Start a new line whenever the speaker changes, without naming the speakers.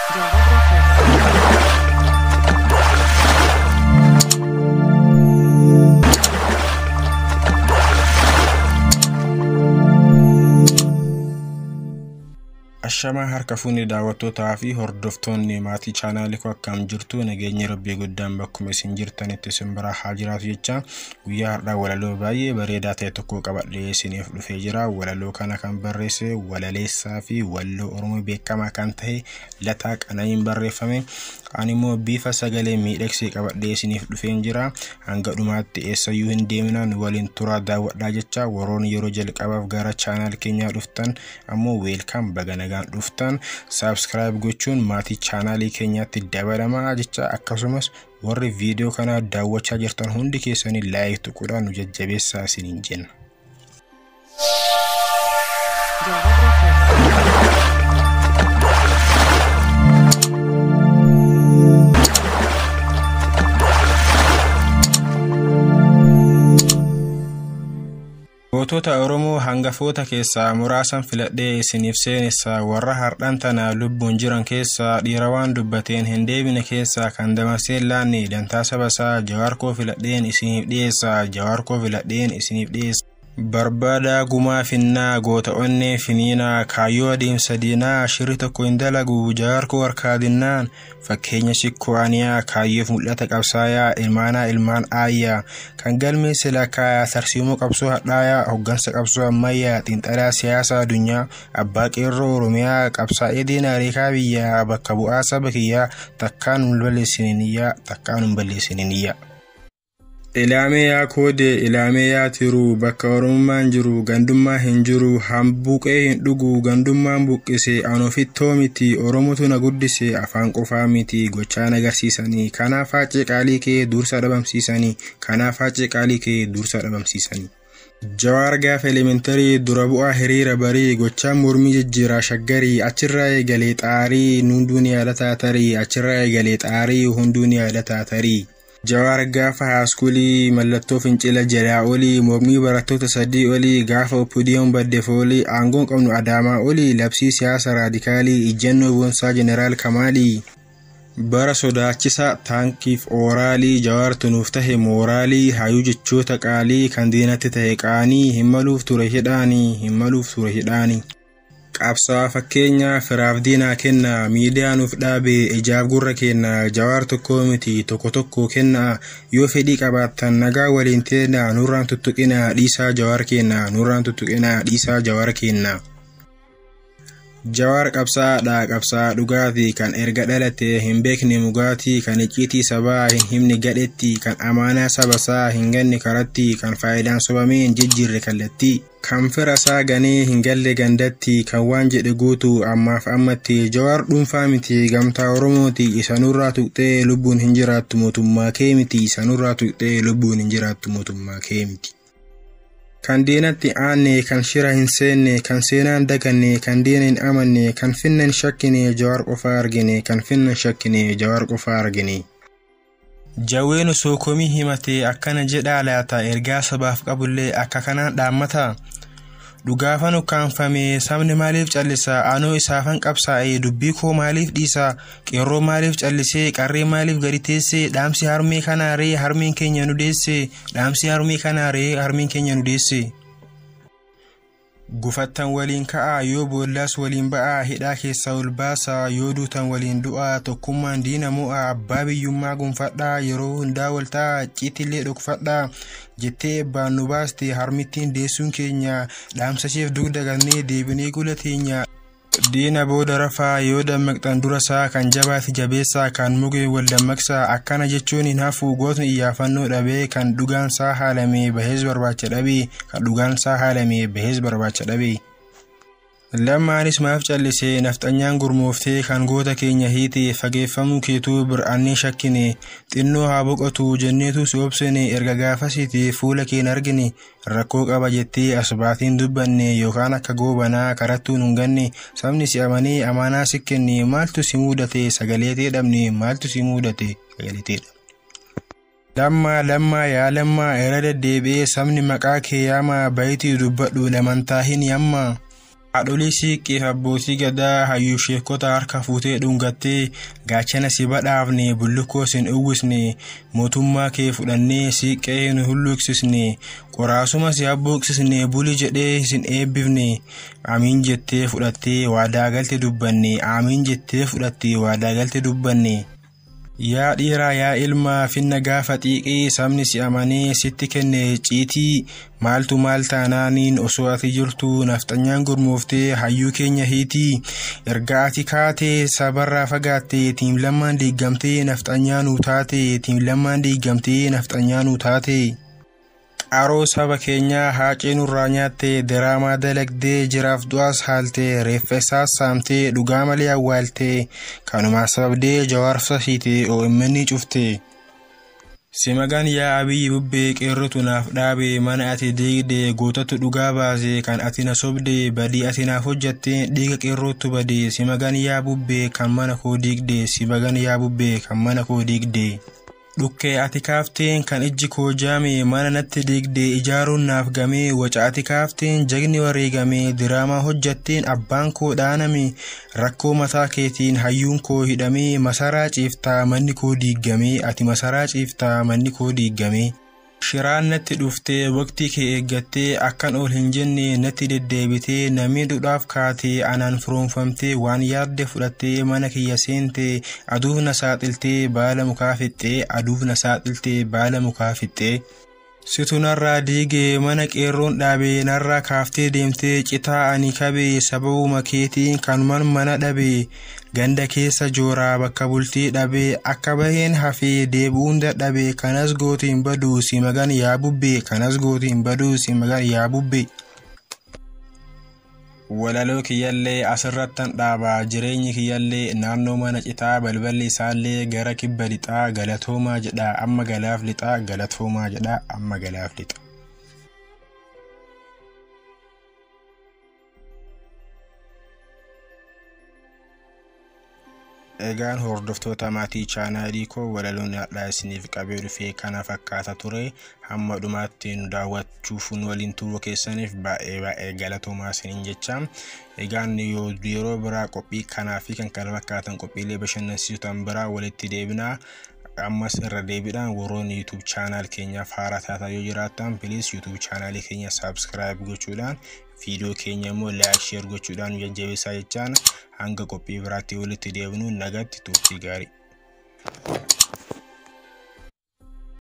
Ashamaa harka fuunni daawwattootaa fi hordoftoonni maatii chaanaalii koo akkam jirtu nageenya rabbii guddaan bakkuma isin jirtanitti isin biraa haa jiraatu jecha guyyaa har'aa walaloo baay'ee bareedaa ta'e tokko qabadhee isiniif dhufee jira walaloo kana kan barreesse walaleessaa fi walloo oromoo beekamaa kan ta'e lataa qana'iin barreeffame ani immoo bifa sagalee miidhagsee qabadhee isiniif dhufeen jira hanga dhumaatti eessayyuu hin deeminaan waliin turaa daawwadhaa jecha warroonni yeroo jalqabaaf gara chaanaal keenyaa dhuftan ammoo weelkaam baga nagaan dhuftan saabskiraayib gochuun maatii chaanaalii keenyaatti dabalamaa jecha akkasumas warri viidiyoo kana daawwachaa jirtan hundi keessanii laayik tuquudhaan nu jajjabeessaa isiniin jenna. Gootota Oromoo hangafoota keessaa muraasan filadhee isiniif seenessaa warra hardhan tana lubbuun jiran keessaa dhiira waan dubbateen hin deebine keessaa kan dabarseen laanne dantaa sabasaa jawaarkoo filadheen isiniif dhiyeessaa jawaarkoo filadheen isiniif dhiyeessa. Barbaadaa gumaa finnaa goota onnee finiinaa kaayyoo adeemsa diinaa shirri tokko hin dalagu jawaarkoo harkaadinnaan fakkeenya shikko'aniyaa kaayyoof mul'ata qabsaayaa ilmaanaa ilmaan aayyaa kan galmee silakaayaa tarsiimoo qabsoo hadhaayaa hoggansa qabsoo ammayyaa xiinxalaa siyaasaa addunyaa abbaa qeerroo oromiyaa qabsaa'ee diinaareekaa biyyaa bakka bu'aa saba kiyyaa takkaan hin balleessininiyyaa takkaan hin balleessininiyyaa. Ilaamee yaa koodee ilaamee yaa tiruu bakka oromummaan jiru gandummaa hin jiru hambuqee hin dhugu gandummaan buqqise anofittoo miti oromotu na guddise afaan qofaa miti gochaan agarsiisanii kanaaf haacee qaalii kee dursa dhabamsiisanii kanaaf haacee qaalii kee dursa dhabamsiisanii. Jawaar gaafa elementarii dura bu'aa hiriira barii gochaan mormii jijjiiraa shaggarii achirraa eegalee xaarii hunduun yaadataa tarii achirraa eegalee xaarii hunduun yaadataa tarii. Jawaar gaafa haaskulii mallattoo fincila jalaa olii mormii barattoota sadii olii gaafa oppidiyoon baddeef olii aangoon qabnu adaamaa olii labsii siyaasa raadikaalii ijjannoo boonsaa jeneraal kamaalii. Bara sodaachisaa taankiif ooraalii jawaartu nuuf tahe mooraalii hayyuu jechoota qaalii kan diinatti tahe qaanii hin maluuf ture hidhaanii hin maluuf ture hidhaanii. qabsaa fakkeenyaa firaaf diinaa kenna miidiyaa nuuf dhaabe ijaaf gurra kenna jawaar tokko miti tokko tokko kenna yoo fedhii qabaattan nagaa waliin teenna nurraan tuttuqina dhiisaa jawaar kenna nurraan tuttuqina dhiisaa jawaar kenna. Jawaar qabsaadha qabsaa dhugaatii kan erga dhalate hin beekne mugaatii kan icciitii sabaa hin himne gadhetti kan amaanaa sabasaa hin ganne karatti kan faayidaan sobamee hin jijjiirre kallattii. kan fira isaa ganee hin galle gandatti kan waan jedhe guutu ammaaf ammatti jawaar dhuunfaa miti gamtaa oromooti isanurraa tuqxee lubbuun hin jiraattu mootummaa kee miti isanurraa tuqxee lubbuun hin jiraattu mootummaa kee miti. Kan diinatti aanne kan shira hin seenne kan seenaan daganne kan diina hin amanne kan finna hin shakkine jawaar qofaa argine kan finna hin shakkine jawaar qofaa argine. Jawween osoo komii himatee akkana jedhaa laata ergaa sabaaf qabullee akka kanaan dhaammata. Dhugaafan ukkaanfame sabni maaliif callisa anoo isaafan qabsaa'e dubbii koo maaliif dhiisa qeerroo maaliif callisee qarree maaliif gadi teesse dhaamsi harmee kanaaree harmeen keenya nu deesse dhaamsi harmee kanaaree harmeen keenya nu deesse. Gufattan waliin ka'aa yoo boollas waliin ba'aa hidhaa keessaa ol baasaa yoo duutan waliin du'aa tokkummaan diina mo'aa abbaa biyyummaa gonfadhaa yeroo hundaa wal ta'a ciitillee dhokfadhaa jettee eebbaan nu baaste harmittiin deessuun keenya dhaamsasheef dugda gannee deebinee gula teenya. Diina booda rafaa yoo dammaqxan dura isaa kan jabaati jabeessaa kan mugee wal dammaqsaa akkana jechuun hin hafu gootni iyyaafannoo dhabee kan dhugaan isaa haalamee bahees barbaacha dhabee kan dhugaan isaa haalamee bahees barbaacha dhabee. Lammaanis maaf callisee nafxanyaan gurmooftee kan goota keenya hiite fageeffamuu keetuu bir'annee shakkine xinnoo haa boqotu jenneetu si obsine erga gaafasiite fuula keen argine rakkoo qaba jettee asbaatiin dubbanne yookaan akka goobanaa karattuun hin ganne sabni si amanee amaanaa si kenne maaltu si mudate sagaleetee dhabne maaltu si mudate sagaleetee dhabne. Lammaa lammaa yaa lammaa irra deddeebi'ee sabni maqaa kee yaamaa bayitii dubbadhu lamantaa hin yammaa. haadholii siiqqeef abbootii gadaa hayyuu sheekota harka fuutee dhungattee gaachana si badhaafne bullukkoo sin uwwisne mootummaa kee fudhannee siiqqee hin hulluuqsisne qoraasuma si abbuuqsisne buli jedhee sin eebbifne amiin jettee fudhattee waadaa galte dubbanne amiin jettee fudhattee waadaa galte dubbanne. Yaa dhiiraa yaa ilmaa finna gaafa xiiqii sabni si amanee sitti kenne ciitii maaltu maal taanaaniin osoo ati jirtu nafxanyaan gurmooftee hayyuu keenya hiitii erga ati kaatee sabarraa fagaattee tiim lammaan diigamtee nafxanyaa nuu taate tiim lammaan diigamtee nafxanyaa nuu taate. Qaroo saba keenyaa haacee nurraa nyaattee diraamaa dalagdee jiraaf du'aas haaltee reeffa isaas saamtee dhugaa malee awwaaltee kanumaa sababdee jawaarsa hiitee OMN cufte. Simagaan yaa abiyyi bubbee qeerrotu naaf dhaabe mana ati diigde gootatu dhugaa baase kan ati na sobde badii ati naaf hojjatte dhiiga qeerrootu bade simagaan yaa bubbee kan mana koo diigde simagaan yaa bubbee kan mana koo diigde. Dhukkee ati kaafteen kan ijji koo jaame mana natti diigde ijaaruun naaf gamee waca ati kaafteen jagni wareegame diraamaa hojjatteen abbaan koo dhaaname rakkoo mataa keetiin hayyuun koo hidhamee masaraa ciiftaa manni koo diigame ati masaraa ciiftaa manni koo diigame. Shiraan natti dhuftee waqtii kee eeggattee akkan ol hin jenne natti deddeebitee namni duudhaaf kaatee anaan firoomfamtee waan yaadde fudhattee mana kiyya seentee aduuf na saaxiltee baala mukaa fixxee aduuf na saaxiltee baala mukaa fixxee. Situ narraa diigee mana qeerroon dhaabee narraa kaaftee deemtee citaa ani kabee sababuma keetiin kanuman mana dhabee ganda keessa jooraa bakka bultii dhabee akka baheen hafee deebi'uun dadhabee kanas gootiin baduu si magan yaa bubbee kanas gootiin baduu si magan yaa bubbee. Walaloo kiyyallee asirrattan dhaabaa jireenyi kiyyallee naannoo mana citaa balballi isaallee gara kibba lixaa galatoomaa jedha amma galaaf lixaa galatoomaa jedha amma galaaf lixa. Egaan hordoftoota maatii chaanaalii koo walaloon har'aa isiniif qabee dhufee kana fakkaata ture hamma dhumaatti nu daawwachuuf nu waliin turuu keessaniif baay'ee baay'ee galatoomaa isiniin jecha egaan yeroo biraa qophii kanaa fi kan kana fakkaatan qophiilee bashannansiisotan biraa walitti deebinaa ammas irra deebiidhaan warroonni yuutuub chaanaal keenyaaf haaraa taataa yoo jiraattan piliis yuutuub chaanaalii keenya saabskiraayib gochuudhaan viidiyoo keenya immoo laayik sheer gochuudhaan nu jajjabeessaa jechaan hanga qophii biraatti walitti deebinu nagatti turtii gaarii.